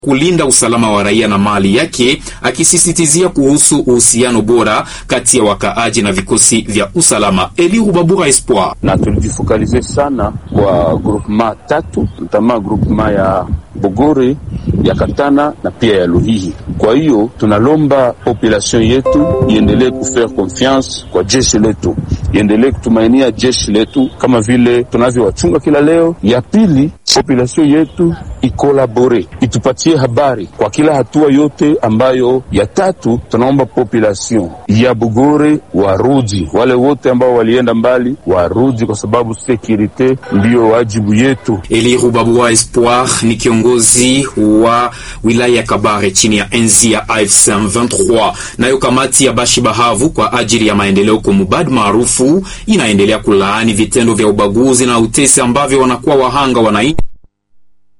kulinda usalama wa raia na mali yake, akisisitizia kuhusu uhusiano bora kati ya wakaaji na vikosi vya usalama. Eli Rubabura Espoir na tulijifokalize sana kwa groupement tatu ntama groupement ya Bogore ya Katana na pia ya Luhihi. Kwa hiyo tunalomba population yetu iendelee kufaire confiance kwa jeshi letu, iendelee kutumainia jeshi letu kama vile tunavyowachunga kila leo. Ya pili, population yetu ikolabore, itupatie habari kwa kila hatua yote ambayo. Ya tatu, tunaomba population ya Bogore warudi, wale wote ambao walienda mbali warudi, kwa sababu securite ndiyo wajibu yetu. Eli Rubabura Espoir ni kiongozi wa wilaya ya Kabare chini ya enzi ya AFC M23. Nayo kamati ya Bashi Bahavu kwa ajili ya maendeleo Komubad maarufu inaendelea kulaani vitendo vya ubaguzi na utesi ambavyo wanakuwa wahanga wananchi